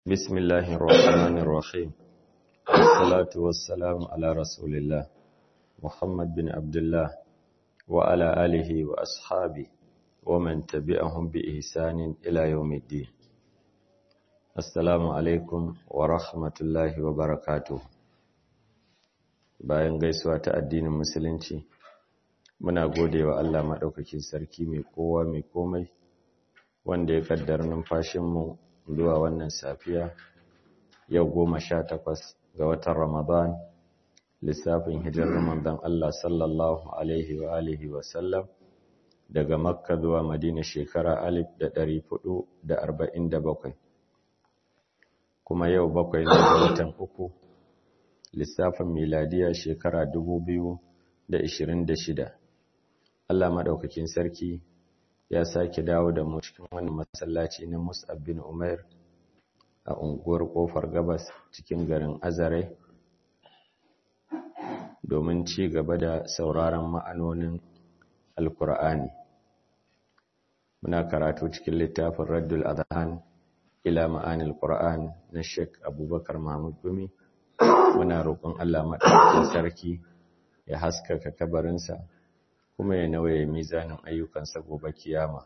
بسم الله الرحمن الرحيم والصلاة والسلام على رسول الله محمد بن عبد الله وعلى آله وأصحابه ومن تبعهم بإحسان إلى يوم الدين السلام عليكم ورحمة الله وبركاته bayan gaisuwa ta addinin musulunci muna gode wa Allah maɗaukakin sarki mai kowa mai komai wanda ya kaddara numfashinmu zuwa wannan safiya yau goma sha takwas ga watan ramadan lissafin hijirar manzon Allah sallallahu alaihi wa alihi wa sallam daga makka zuwa madina shekara alif da ɗari hudu da arba'in da bakwai kuma yau bakwai ne ga watan uku lissafin miladiya shekara dubu biyu da ishirin da shida Allah maɗaukakin sarki ya sake dawo da mu cikin wani masallaci na Mus'ab bin Umair a unguwar Kofar Gabas cikin garin Azare domin ci gaba da sauraron ma'anonin Alkur'ani. Muna karatu cikin littafin Raddul Adhan ila ma'anil Qur'an na Sheikh Abubakar Mahmud Gumi. Muna roƙon Allah maɗaukakin sarki ya haskaka kabarinsa. kuma ya nauye mizanin ayyukansa gobe kiyama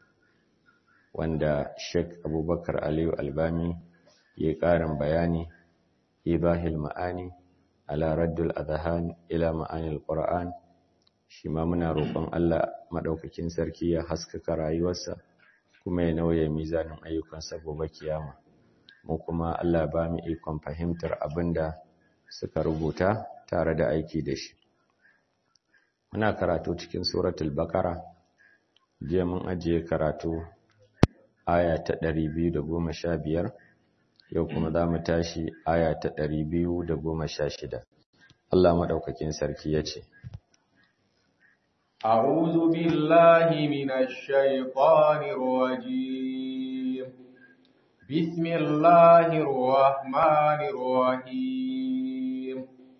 wanda Sheikh Abubakar Aliyu Albami ya ƙarin bayani ibahil ma'ani ala raddul adhan ila ma'anil qur'an shi ma muna roƙon Allah madaukakin sarki ya haskaka rayuwarsa kuma ya nauye mizanin ayyukansa gobe kiyama mu kuma Allah ba mu ikon fahimtar abinda suka rubuta tare da aiki da shi muna karatu cikin suratul baqara jiya mun ajiye karatu aya ta 215 yau kuma za mu tashi aya ta 216 Allah madaukakin sarki yace أعوذ بالله من الشيطان الرجيم بسم الله الرحمن الرحيم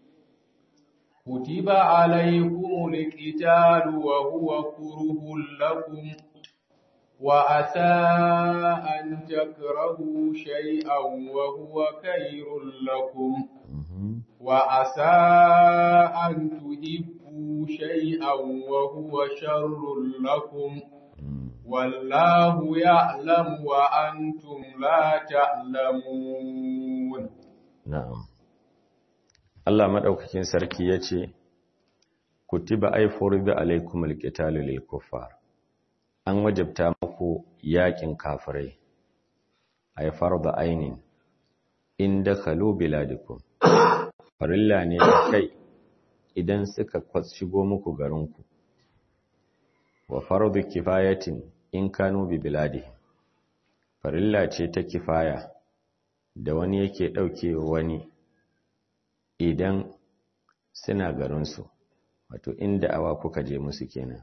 كتب عليكم القتال وهو كره لكم وعسى أن تكرهوا شيئا وهو خير لكم وعسى أن تحبوا شيئا وهو شر لكم والله يعلم وأنتم لا تعلمون نعم Allah maɗaukakin sarki ya ce, Kutiba ai furida alaikum alƙitalu lil kuffar an wajabta muku yaƙin kafirai, ai farda ainin, inda kalu biladikum, farilla ne a kai idan suka shigo muku garinku, wa fardu kifayatin in kanu bi biladi, farilla ce ta kifaya da wani yake ɗauke wani idan suna garinsu wato inda awa kuka je musu kenan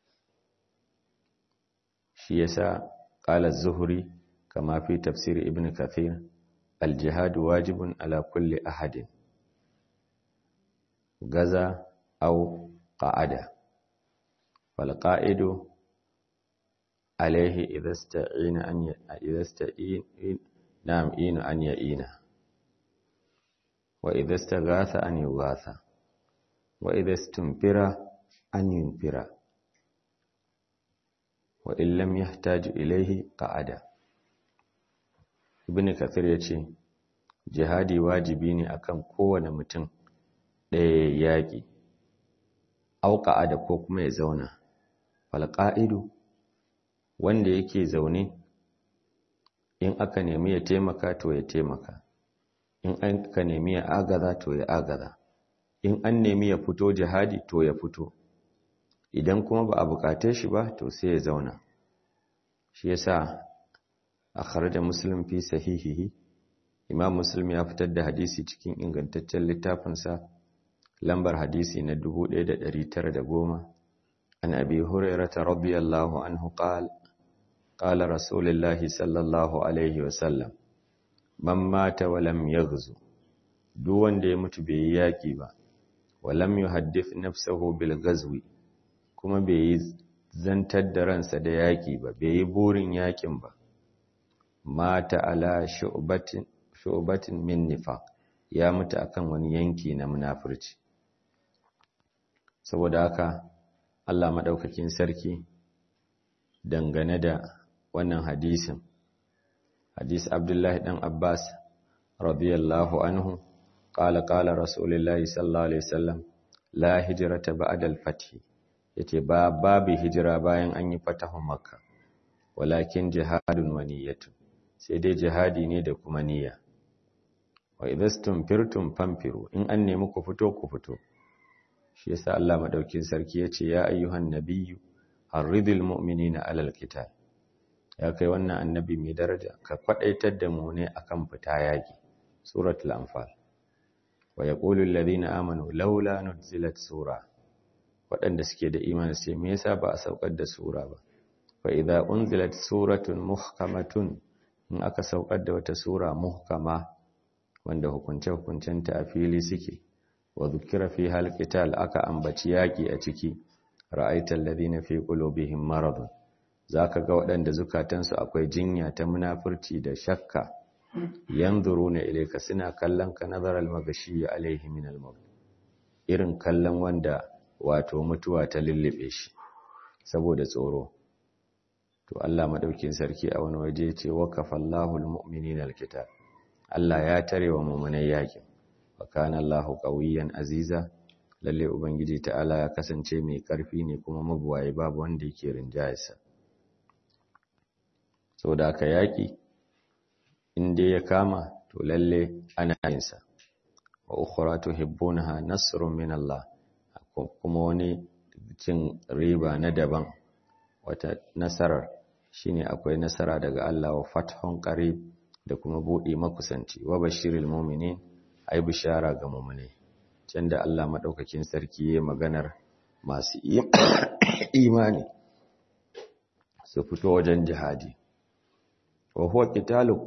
shi yasa qala az-zuhri kama fi tafsir ibn kathir al-jihad wajibun ala kulli ahadin gaza aw qa'ada fal qa'idu alayhi idha ista'ina an idha ista'in nam in an ya'ina وإذا استغاث أن يغاث وإذا استنفر أن ينفر وإن لم يحتاج إليه قعد ابن كثير yace jihadi wajibi ne akan kowane mutum ɗaya yaƙi auka da ko kuma ya zauna falƙa'idu wanda yake zaune in aka nemi ya taimaka to ya taimaka in an ka nemi ya agaza to ya agaza in an nemi ya fito jihadi to ya fito idan kuma ba a bukate shi ba to sai ya zauna shi yasa akhraja muslim fi sahihihi imam muslim ya fitar da hadisi cikin ingantaccen littafinsa lambar hadisi na 1910 an abi hurairah radiyallahu anhu qala qala rasulullahi sallallahu alaihi wasallam man mata walam yaghzu duk wanda ya mutu bai yi yaki ba walam yuhaddith nafsahu bil ghazwi kuma bai yi zantar da ransa da yaki ba bai yi burin yakin ba mata ala shu'batin shu'batin min nifaq ya mutu akan wani yanki na munafurci saboda haka Allah madaukakin sarki dangane da wannan hadisin hadis Abdullahi dan Abbas radiyallahu anhu qala qala rasulullahi sallallahu alaihi wasallam la hijrata ba'da al-fath yace ba babu hijira bayan an yi fatahun makka walakin jihadun wa niyyatun sai dai jihadi ne da kuma niyya wa idastum firtum famfiru in an nemi ku fito ku fito shi yasa Allah madaukin sarki yace ya ayyuhan nabiyyu harridil mu'minina alal qital ya kai wannan annabi mai daraja ka kwadaitar da mu ne akan fita yaki suratul anfal wa yaqulu alladhina amanu laula nuzilat sura waɗanda suke da imani sai me yasa ba a saukar da sura ba fa idza unzilat suratun muhkamatun in aka saukar da wata sura muhkama wanda hukunce hukuncenta a fili suke wa dhukira fi halqital aka ambaci yaki a ciki ra'aital ladina fi qulubihim maradun zaka ga waɗanda zukatansu akwai jinya ta munafurci da shakka yanzuruna ilayka suna kallon ka nazaral magashi alaihi min al-maut irin kallon wanda wato mutuwa ta lullube shi saboda tsoro to Allah madaukin sarki a wani waje ce waqafallahu al-mu'minina al-kitab Allah ya tare wa mu'minai yakin wa kana Allahu qawiyyan aziza lalle ubangiji ta'ala ya kasance mai karfi ne kuma mabuwaye babu wanda yake rinjayarsa saboda haka yaki in dai ya kama to lalle ana yin sa wa ukhra tuhibbunaha nasrun min Allah kuma wani cin riba na daban wata nasarar shine akwai nasara daga Allah wa fathun qarib da kuma buɗe makusanci wa bashiril mu'minin ai bishara ga mu'mini can da Allah madaukakin sarki yayin maganar masu imani su fito wajen jihadi wa huwa qitalu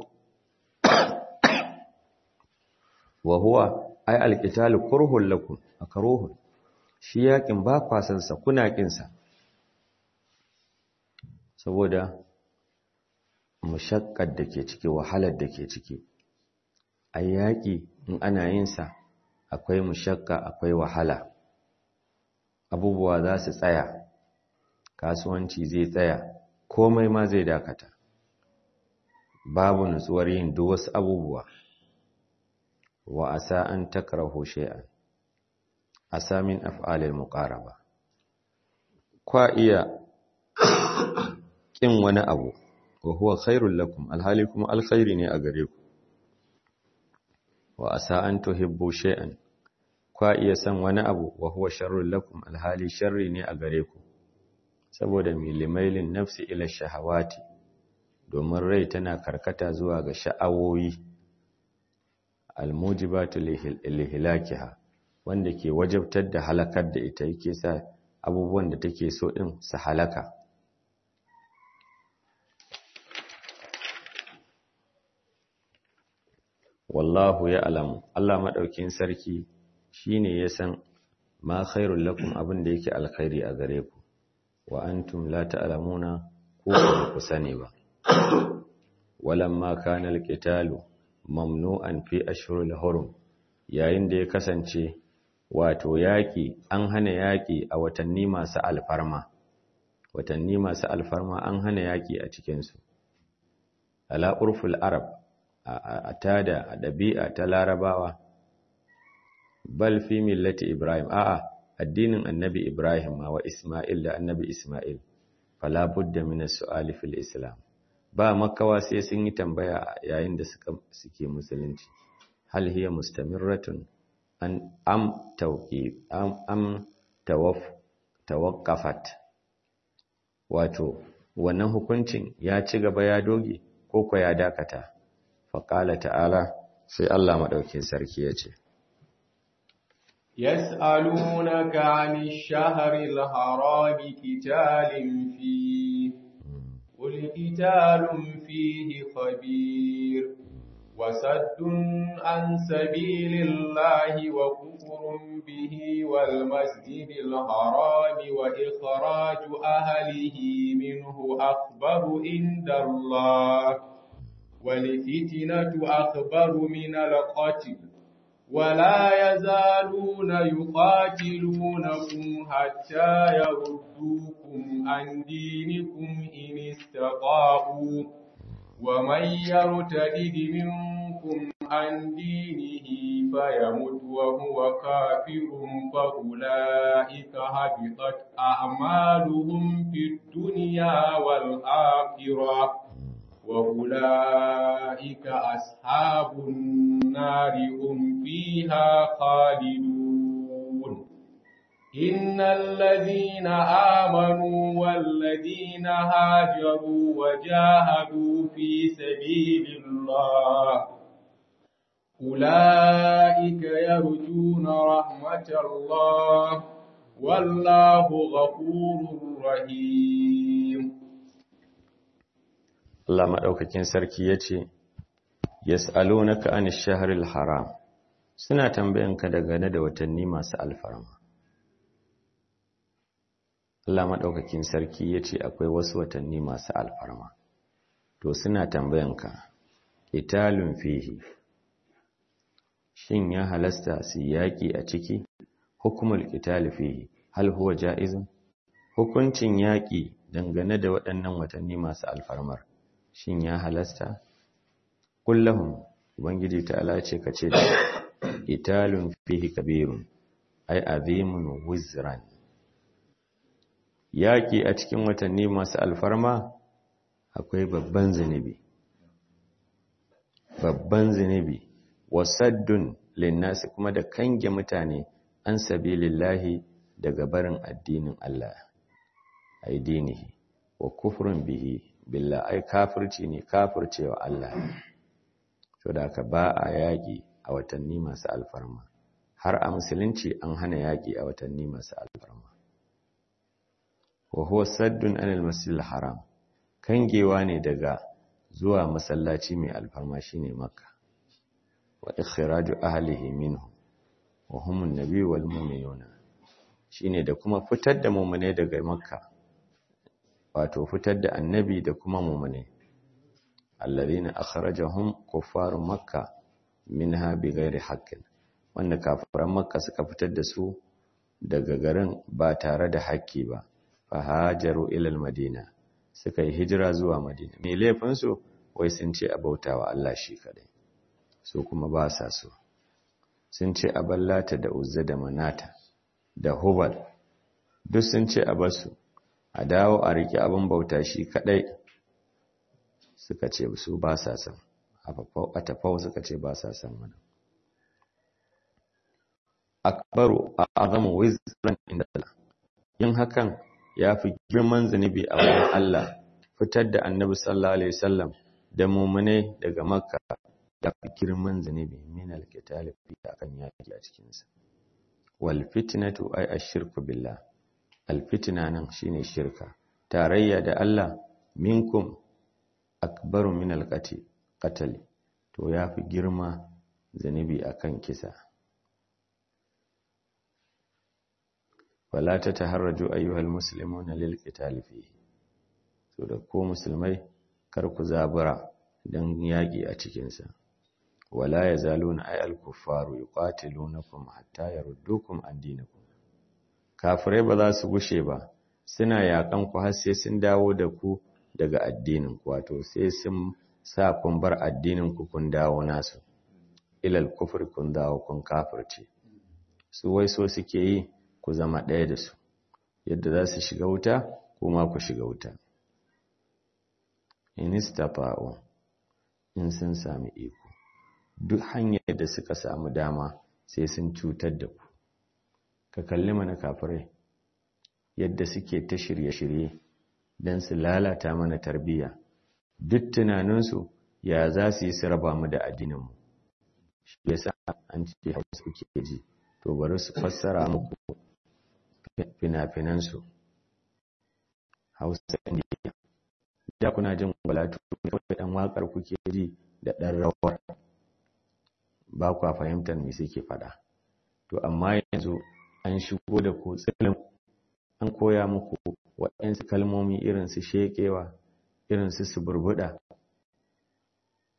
wa huwa ai alqitalu kurhul lakum akruhun shi yakin ba kwasan sa kuna kin sa saboda mushakkar da ke ciki wahalar da ke ciki ai yaki in ana yin sa akwai mushakka akwai wahala abubuwa za su tsaya kasuwanci zai tsaya komai ma zai dakata babu nutsuwar yin duk wasu abubuwa wa asa an takrahu shay'an asa min af'alil muqaraba kwa iya kin wani abu wa huwa khairul lakum alhali kuma alkhairi ne a gare ku wa asa an tuhibbu shay'an kwa iya san wani abu wa huwa sharrul lakum alhali sharri ne a gare ku saboda milimailin nafsi ila shahawati domin rai tana karkata zuwa ga sha'awoyi almujibatu lihilakiha wanda ke wajabtar da halakar da ita yake sa abubuwan da take so din su halaka wallahu ya alamu Allah madaukin sarki shine ya san ma khairul lakum abin da yake alkhairi a gare ku wa antum la ta'lamuna ku ba ku sani ba walamma kana alqitalu mamnu'an fi ashhuril hurum yayin da ya kasance wato yaki an hana yaki a watanni masu alfarma watanni masu alfarma an hana yaki a cikin su ala urful arab a tada a ɗabi'a ta larabawa bal fi millati ibrahim a'a addinin annabi ibrahim ma wa isma'il da annabi isma'il fala budda min as-su'ali fil islam ba makawa sai sun yi tambaya yayin da suka suke musulunci hal hiya mustamirratun an am tawqif am am tawaf tawaqqafat wato wannan hukuncin ya ci gaba ya doge ko ko ya dakata faƙala ta'ala sai Allah maɗaukin sarki ya ce, يسألونك عن الشهر الحرام قتال فيه قل قتال فيه خبير وسد عن سبيل الله وكفر به والمسجد الحرام وإخراج أهله منه أكبر عند الله والفتنة أكبر من القتل ولا يزالون يقاتلونكم حتى يردوكم عن دينكم إن استطاعوا ومن يرتد منكم عن دينه فيمت وهو كافر فأولئك هبطت أعمالهم في الدنيا والآخرة وأولئك أصحاب النار هم فيها خالدون إن الذين آمنوا والذين هاجروا وجاهدوا في سبيل الله أولئك يرجون رحمة الله والله غفور رحيم Allah maɗaukakin sarki ya ce, Yas'alunaka an shahril haram, suna tambayanka dangane da watanni masu alfarma. Allah maɗaukakin sarki ya ce akwai wasu watanni masu alfarma, to suna tambayanka, italun fihi, shin ya halasta su yaƙi a ciki, hukumul itali fihi, hal huwa ja'izun? Hukuncin yaƙi dangane da waɗannan watanni masu alfarmar. shin ya halasta kullahum ubangiji ta'ala ce kace da italun fihi kabirun ay azimun wizran yaki a cikin watanni masu alfarma akwai babban zinubi babban zinubi wasaddun linnasi kuma da kange mutane an sabilillahi daga barin addinin Allah ai dinihi wa kufrun bihi billah ai kafirci ne kafircewa Allah to da ka ba a yaƙi a watanni masu alfarma har a musulunci an hana yaƙi a watanni masu alfarma wa huwa saddun anil masjidil haram kangewa ne daga zuwa masallaci mai alfarma shine makka wa ikhraju ahlihi minhu wa hum an-nabi wal mu'minuna shine da kuma fitar da mu'mine daga makka wato fitar da annabi da kuma mumune alladhina akhrajahum kuffaru makka minha bighairi haqqin wanda kafiran makka suka fitar da su daga garin ba tare da haƙƙi ba fa hajaru ila almadina suka yi hijira zuwa madina me laifin su wai sun ce a bautawa Allah shi kadai su kuma ba sa so sun ce a ballata da uzza da manata da hubal duk sun ce a basu a dawo a riƙe abin bauta shi kaɗai suka ce su ba sa san a tafau suka ce ba sa san mana akbaru a azamu wizran inda Allah yin hakan ya fi girman zunubi a wurin Allah fitar da annabi sallallahu alaihi wasallam da mumune daga makka ya fi girman zunubi min alkitali fi akan yaki a cikinsa wal fitnatu ay ashirku billah alfitina nan shine shirka tarayya da Allah minkum akbaru min alqati qatl to yafi girma zanibi akan kisa wala tataharraju ayyuhal muslimuna lil qital fihi to da ko musulmai kar ku zabura dan yaki a cikin sa wala yazaluna ay al kuffaru yuqatilunakum hatta yaruddukum an dinikum kafirai ba za su gushe ba suna yakan ku har sai sun dawo da ku daga addinin ku wato sai sun sa kun bar addinin ku kun dawo nasu ilal kufur kun dawo kun kafirce su wai so suke yi ku zama ɗaya da su yadda za su shiga wuta kuma ku shiga wuta in istafa'u in sun sami iko duk hanyar da suka samu dama sai sun cutar da ku ka kalli mana kafirai yadda suke ta shirye-shirye don su lalata mana tarbiyya duk tunaninsu ya za su yi su raba mu da addininmu shi yasa an ce hausa kuke ji to bari su fassara muku fina-finansu hausa indiya da kuna jin walatu kawai ɗan waƙar kuke ji da ɗan rawar ba kwa fahimtar me suke faɗa to amma yanzu an shigo da ku tsilin an koya muku waɗansu kalmomi irin su sheƙewa irin su suburbuɗa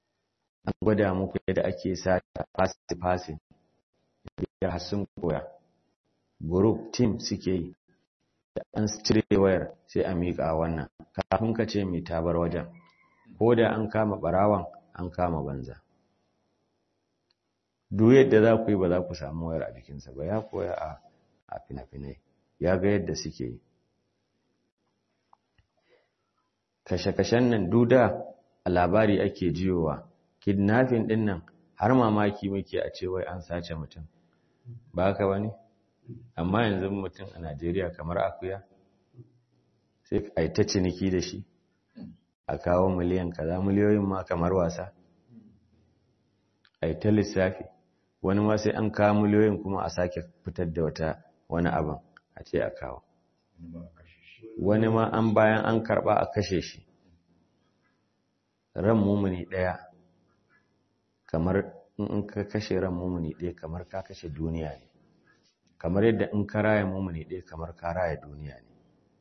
an gwada muku yadda ake sata fasi-fasi da hasun koya group team suke yi da an cire wayar sai a miƙa wannan kafin ka ce mai tabar wajen ko da an kama barawan an kama banza duk yadda za ku yi ba za ku samu wayar a jikinsa ba ya koya a fina-finai ya ga yadda suke yi kashe-kashen nan duda a labari ake jiyowa kidnapping din nan har mamaki muke a ce wai an sace mutum ba haka wani amma yanzu mutum a Najeriya kamar akuya sai a yi ta ciniki da shi a kawo miliyan kaza miliyoyin ma kamar wasa a yi ta lissafi wani ma sai an kawo miliyoyin kuma a sake fitar da wata wani abin a ce a kawo wani ma an bayan an karba a kashe shi ran mumuni daya kamar in ka kashe ran mumuni daya kamar ka kashe duniya ne kamar yadda in ka raya mumuni daya kamar ka raya duniya ne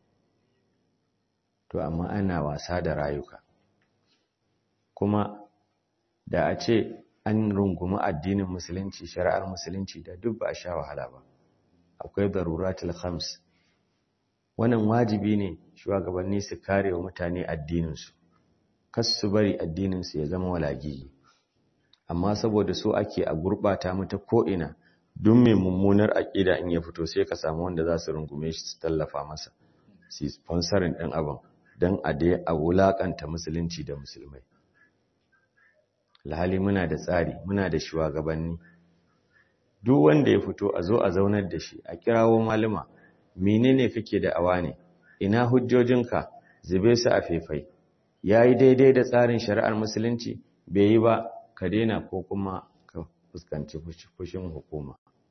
to amma ana wasa da rayuka kuma da a ce an rungumi addinin musulunci shari'ar musulunci da duk ba a sha wahala ba akwai daruratul khams wannan wajibi ne shugabanni su kare wa mutane addininsu kas su bari addininsu ya zama walagigi amma saboda so ake a gurbata mata ko'ina duk mai mummunar aƙida in ya fito sai ka samu wanda za su rungume shi su tallafa masa su sponsorin ɗin abin don a dai a wulaƙanta musulunci da musulmai alhali muna da tsari muna da shugabanni duk wanda ya fito a zo a zaunar da shi a kirawo malama menene kake da awa ne ina hujjojinka zube su a faifai yayi daidai da tsarin shari'ar musulunci bai yi ba ka daina ko kuma ka fuskanci fushin hukuma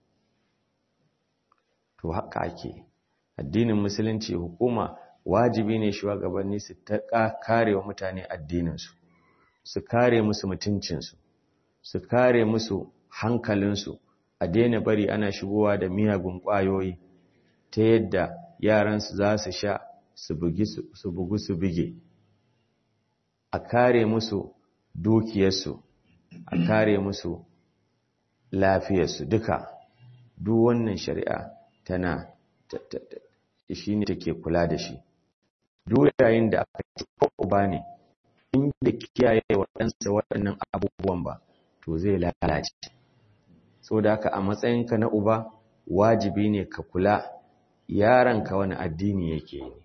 to haka ake addinin musulunci hukuma wajibi ne shugabanni su ta kare wa mutane addininsu su kare musu mutuncinsu su kare musu hankalinsu a daina bari ana shigowa da miyagun ƙwayoyi ta yadda yaransu za su sha su bugu su bige a kare musu dukiyarsu a kare musu lafiyarsu duka duk wannan shari'a tana shi ne take kula da shi duk yayin da aka ci ko uba ne in da kiyaye waɗansa waɗannan abubuwan ba to zai lalace so da haka a matsayinka na uba wajibi ne ka kula yaranka wani addini yake ne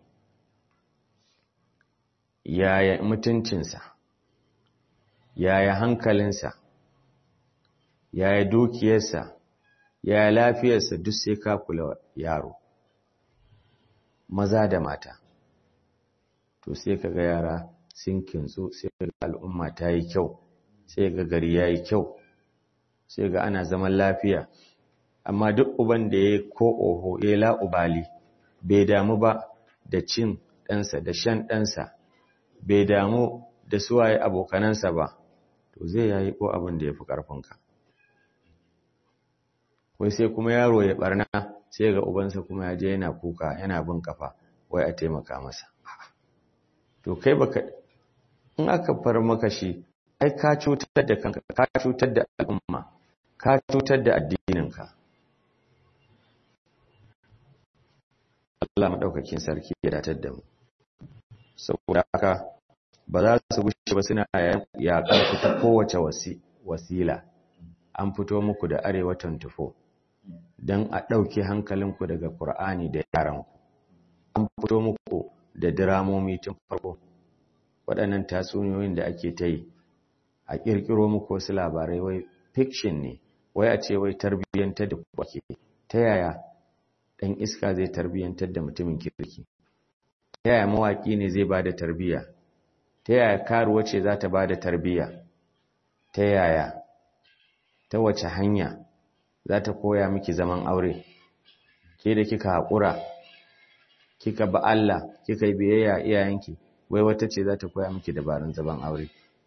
yaya mutuncinsa yaya hankalinsa yaya dukiyarsa yaya lafiyarsa duk sai ka kula yaro maza da mata to sai ka ga yara sun kintsu sai ga al'umma ta yi kyau sai ga gari ya yi kyau sai ga ana zaman lafiya amma duk uban da ya ko oho ya la'ubali bai damu ba da cin ɗansa da shan ɗansa bai damu da suwaye abokanansa ba to zai yayi ko abin da ya fi ƙarfinka wai sai kuma yaro ya barna sai ga ubansa kuma ya je yana kuka yana bin kafa wai a taimaka masa to kai baka in aka far maka shi ai ka cutar da kanka ka cutar da al'umma ka cutar da addininka Allah madaukakin sarki ya datar da mu saboda haka ba za su gushe ba suna yaƙar ku ta kowace wasila an fito muku da arewa 24 don a ɗauke hankalinku daga Kur'ani da yaranku an fito muku da diramomi tun farko waɗannan tatsuniyoyin da ake ta yi a ƙirƙiro muku wasu labarai wai fiction ne wai a ce wai tarbiyyantar da kwake ta yaya ɗan iska zai tarbiyyantar da mutumin kirki ta yaya mawaƙi ne zai ba da tarbiyya ta yaya karuwa ce za ta ba da tarbiyya ta yaya ta wace hanya za ta koya miki zaman aure ke da kika haƙura kika ba Allah kika yi biyayya iyayenki wai wata ce za ta koya miki dabarun zaman aure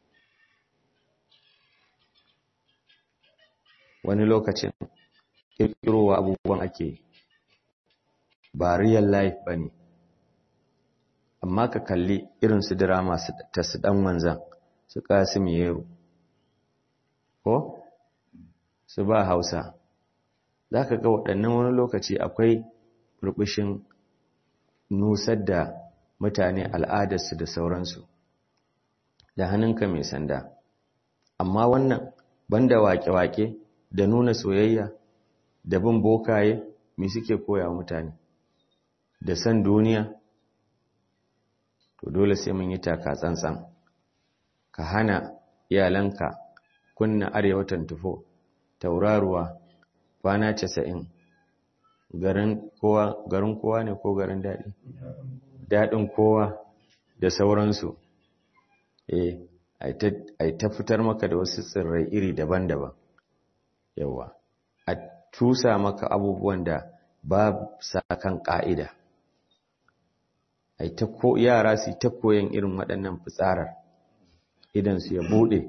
wani lokacin ƙirƙirowa abubuwan ake ba real life ba ne amma ka kalli irin su drama ta su ɗan wanzan su ƙasim yero ko su ba hausa za ka ga waɗannan wani lokaci akwai burbushin nusar da mutane al'adarsu da sauransu da hannunka mai sanda amma wannan banda wake-wake da nuna soyayya da bin bokaye me suke koya mutane da san duniya to dole sai mun yi taka tsantsan ka hana iyalanka kunna arewatan tufo tauraruwa kwana casa'in garin kowa garin kowa ne ko garin daɗi daɗin kowa da sauransu eh ai ta fitar maka da wasu tsirrai iri daban-daban yawa a tusa maka abubuwan da ba sa kan ƙa'ida ai ta ko yara su ta koyan irin waɗannan fitsarar idan su ya buɗe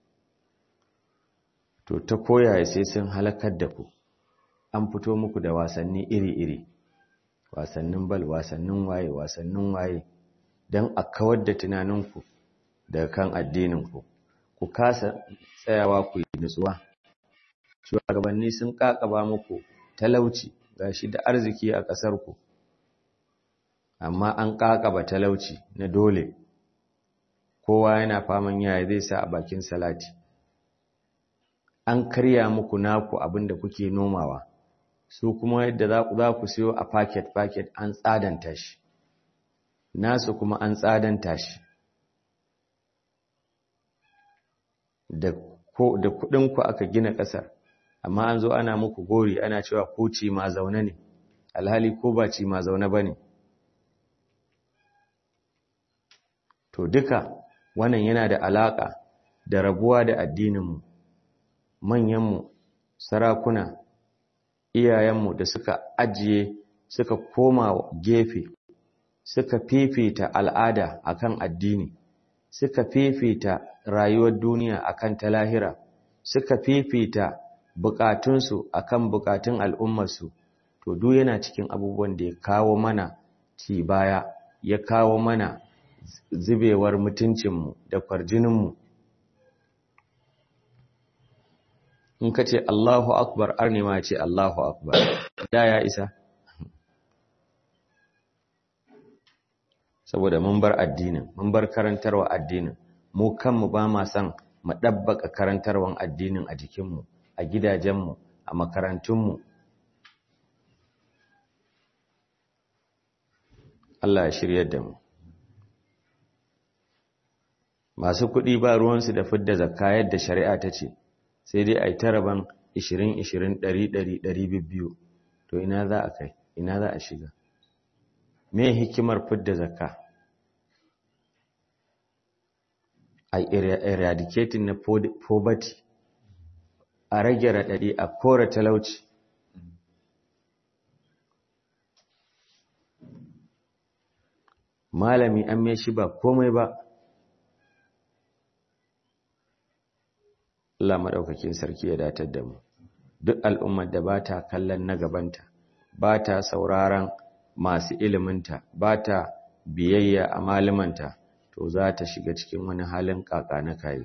to ta koyaya sai sun halakar da ku an fito muku da wasanni iri-iri wasannin bal wasannin waye wasannin waye don a kawar da tunaninku daga kan addininku ku kasa tsayawa ku yi nutsuwa shugabanni sun kakaba muku talauci gashi da arziki a ƙasarku amma an kakaba talauci na dole kowa yana faman yaya zai sa a bakin salati an karya muku naku abinda kuke nomawa su kuma yadda za ku siyo a paket-paket an tsadanta shi nasu kuma an tsadanta shi da kudinku aka gina ƙasar amma an zo ana muku gori ana cewa ko ci ma zaune ne alhali ko ba ci ma zaune ba ne to duka wannan yana da alaƙa da rabuwa da addininmu manyanmu sarakuna iyayenmu da suka ajiye suka koma gefe suka fifita al'ada akan addini suka fifita rayuwar duniya akan ta lahira suka fifita bukatunsu akan bukatun al'ummarsu to duk yana cikin abubuwan da ya kawo mana ci baya ya kawo mana zubewar mutuncinmu da kwarjininmu in ka ce Allahu Akbar arni ma ce Allahu Akbar da ya isa saboda mun bar addinin mun bar karantarwa addinin mu kanmu ba ma son mu ɗabbaka karantarwan addinin a jikinmu a gidajenmu a makarantunmu Allah ya shirya da mu masu kuɗi ba ruwansu da fidda zakka yadda shari'a ta ce sai dai a yi taraban 20-20 100-100 to ina za a kai ina za a shiga me hikimar fidda zakka a eradicating na poverty a rage raɗaɗi a kora talauci malami an mai shi ba komai ba Allah maɗaukakin sarki ya datar da mu duk al'ummar da ba ta kallon na gabanta ba ta sauraron masu iliminta ba ta biyayya a malamanta to za ta shiga cikin wani halin kaka na kayi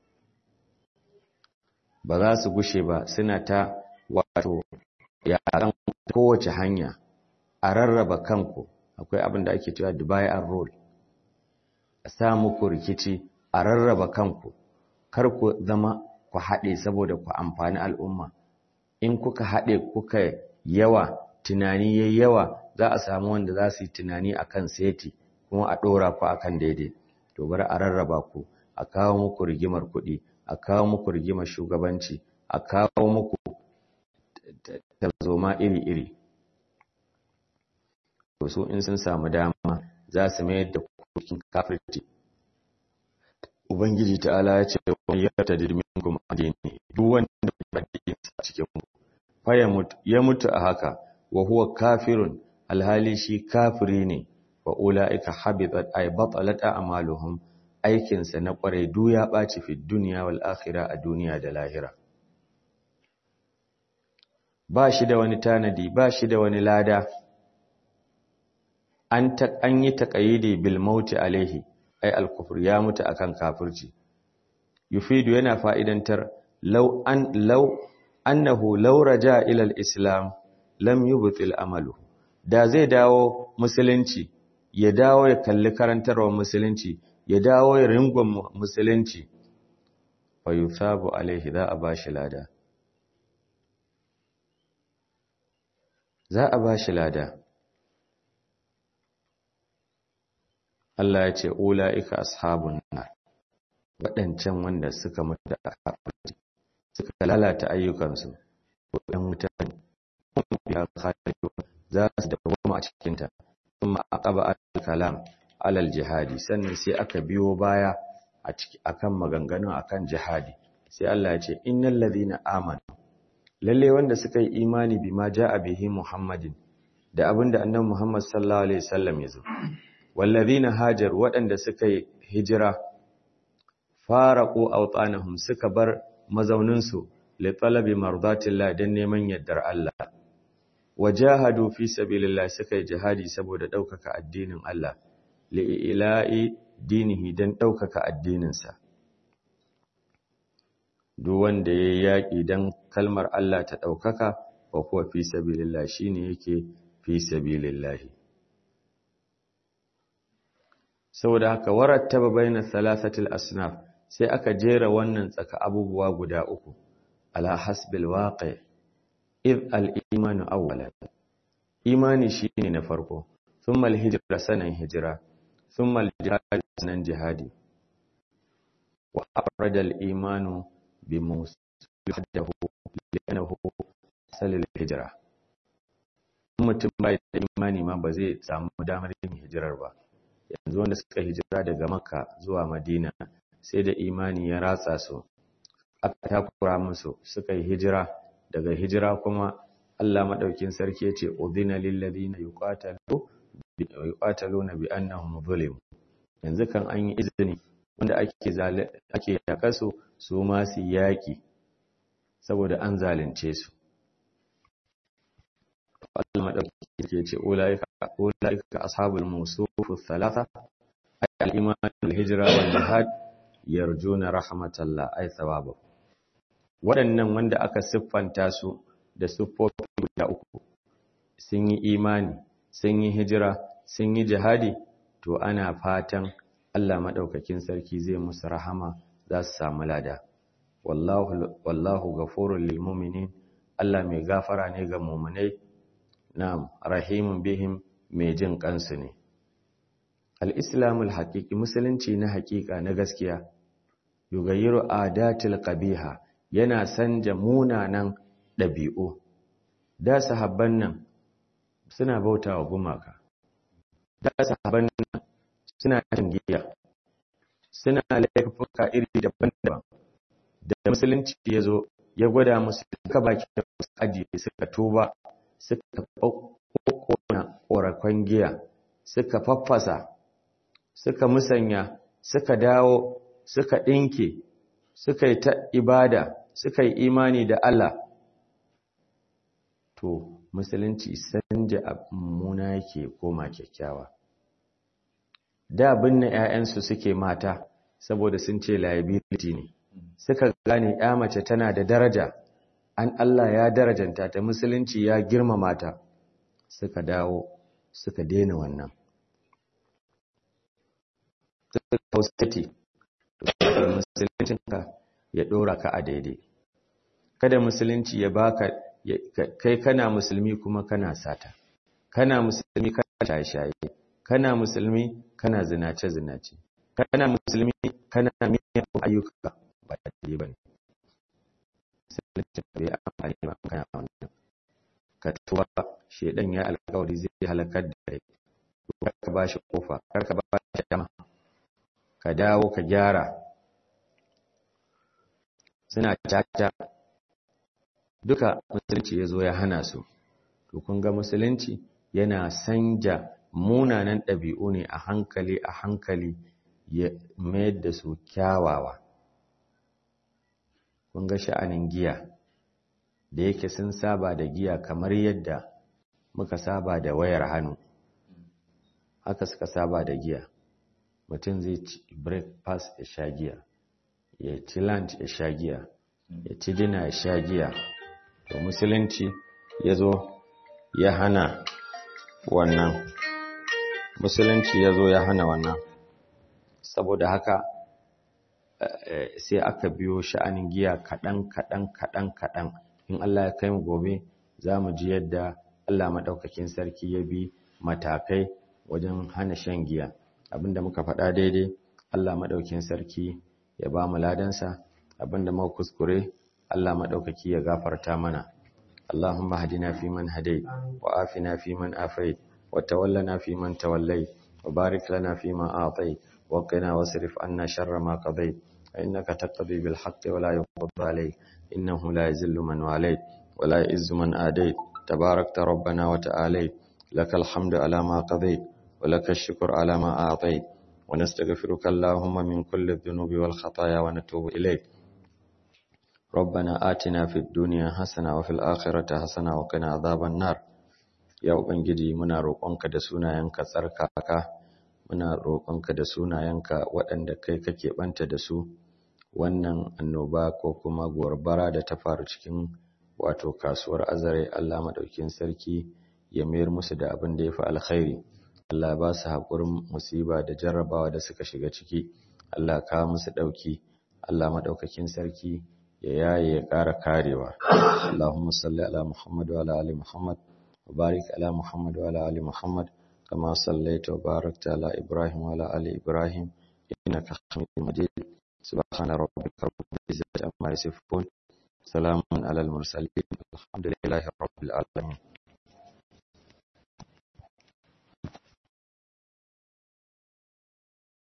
ba za su gushe ba suna ta wato yaran kowace hanya a rarraba kanku akwai abin da ake cewa Dubai and roll a sa muku rikici a rarraba kanku kar ku zama ku haɗe saboda ku amfani al'umma in kuka haɗe kuka yawa tunani yayi yawa za a samu wanda za su yi tunani akan seti kuma a ɗora ku akan daidai to bari a rarraba ku a kawo muku rigimar kuɗi a kawo muku rigimar shugabanci a kawo muku tarzoma iri-iri to su in sun samu dama za su mayar da kukin kafirci ubangiji ta'ala ya ce wani ya ta dirmin kuma addini duk wanda ya addini a cikin mu fa ya mutu a haka wa huwa kafirun alhali shi kafiri ne wa ula'ika habitat ay batalat a'maluhum aikinsa na kwarai du ya ɓaci fi duniya wal akhirah a duniya da lahira ba shi da wani tanadi ba shi da wani lada an ta an yi taqayidi bil mauti alaihi ay al kufr ya mutu akan kafirci yufidu yana fa'idantar law an law annahu law raja ila al-islam lam yubtil amalu da zai dawo musulunci ya dawo ya kalli karantarwar musulunci ya dawo ya ringon musulunci fa yusabu alaihi za a bashi lada za a bashi lada Allah ya ce ula'ika ashabun nar waɗancan wanda suka mutu da kafirci suka lalata ayyukansu waɗannan mutane ya khalidun za su dawoma a cikin ta kuma aqaba al-kalam alal jihadi sannan sai aka biyo baya a ciki akan maganganu akan jihadi sai Allah ya ce innal ladina amanu lalle wanda suka yi imani bima jaa bihi muhammadin da abinda annabi muhammad sallallahu alaihi wasallam ya zo wallazina hajar waɗanda suka yi hijira faraqu awtanahum suka bar mazauninsu li talabi mardatillah dan neman yardar Allah wajahadu fi sabilillah suka yi jihadi saboda ɗaukaka addinin Allah li ila'i dinihi dan ɗaukaka addininsa duk wanda yayi yaƙi dan kalmar Allah ta ɗaukaka wa kuwa fi sabilillah shine yake fi sabilillah saboda haka warattaba baina thalathatil asnaf sai aka jera wannan tsaka abubuwa guda uku ala hasbil waqi id al imanu awwalan imani shine na farko thumma al hijra sanan hijra thumma al jihad sanan jihadi wa afrada al imanu bi muslihahu li'annahu asal al hijra mutum bai da imani ma ba zai samu damar yin hijirar ba yanzu wanda suka hijira daga makka zuwa madina sai da imani ya ratsa su aka takura musu suka yi hijira daga hijira kuma Allah madaukin sarki yace udhina lil ladina yuqatalu yuqataluna bi annahum zulim yanzu kan an yi izini wanda ake ake yakasu su ma su yaki saboda an zalunce su Allah madaukin sarki yace ulaika ulaika ashabul musufu thalatha al-iman wal-hijra wal-jihad yarjuna rahmatallah ay thawabahu waɗannan wanda aka siffanta su da siffofi guda uku sun yi imani sun yi hijira sun yi jihadi to ana fatan Allah madaukakin sarki zai musu rahama za su samu lada wallahu wallahu ghafurul lil mu'minin Allah mai gafara ne ga mu'minai na'am rahimun bihim mai jin kansu ne al-islamul haqiqi musulunci na haƙiƙa na gaskiya yugayiru adatil qabiha yana sanja munanan ɗabi'u da sahabban nan suna bautawa gumaka da sahabban nan suna cin giya suna laifuka iri daban-daban da musulunci ya zo ya gwada musu duka baki da ajiye suka tuba suka ƙoƙona ƙorakon giya suka faffasa suka musanya suka dawo suka ɗinke suka yi ta ibada suka yi imani da Allah to musulunci sanja mummuna yake koma kyakkyawa da binne 'ya'yansu suke mata saboda sun ce liability ne suka gane ya mace tana da daraja an Allah ya darajanta ta musulunci ya girmama ta suka dawo suka daina wannan suka kausati musuluncinka ya dora ka a daidai kada musulunci ya baka kai kana musulmi kuma kana sata kana musulmi kana shaye-shaye kana musulmi kana zinace-zinace kana musulmi kana miyan ayyuka ba daidai ba ne musulunci bai amfani ba kana wannan ka tuba shedan ya alkawari zai halakar da kai ka ba shi kofa kar ka ba shi dama ka dawo ka gyara suna caca duka musulunci ya zo ya hana su to kun ga musulunci yana sanja munanan ɗabi'u ne a hankali a hankali ya mayar da su kyawawa kun ga sha'anin giya da yake sun saba da giya kamar yadda muka saba da wayar hannu haka suka saba da giya mutum zai ci breakfast ya sha giya ya ci lunch ya sha giya ya ci dina ya sha giya to musulunci ya zo ya hana wannan musulunci ya zo ya hana wannan saboda haka sai aka biyo sha'anin giya kaɗan kaɗan kaɗan kaɗan in Allah ya kai mu gobe za mu ji yadda Allah maɗaukakin sarki ya bi matakai wajen hana shan giya abinda muka faɗa daidai Allah maɗaukakin sarki ya ba mu ladansa abinda muka kuskure Allah maɗaukaki ya gafarta mana Allahumma hadina fi man hadait wa afina fi man afait wa tawallana fi man tawallait wa barik lana fi ma a'tait wa qina wasrif anna sharra ma qadait إنك تقضي بالحق ولا يقضى عليك إنه لا يزل من واليت ولا يئز من آديت تباركت ربنا وتعاليت لك الحمد على ما قضيت ولك الشكر على ما أعطيت ونستغفرك اللهم من كل الذنوب والخطايا ونتوب إليك ربنا آتنا في الدنيا حسنة وفي الآخرة حسنة وقنا عذاب النار يا ubangiji muna roƙonka da sunayenka tsarkaka muna roƙonka da sunayenka waɗanda kai kake ɓanta da su wannan annoba ko kuma gobara da ta faru cikin wato kasuwar azare Allah maɗaukin sarki ya mayar musu da abin da ya fi alkhairi Allah ba su haƙurin musiba da jarrabawa da suka shiga ciki Allah ka musu ɗauki Allah maɗaukakin sarki ya yaye ya ƙara karewa Allahumma salli ala Muhammad wa ala ali Muhammad wa barik ala Muhammad wa ala ali Muhammad كما صليت وباركت على إبراهيم وعلى آل إبراهيم إنك حميد مجيد سبحان ربك رب العزة عما يصفون سلام على المرسلين الحمد لله رب العالمين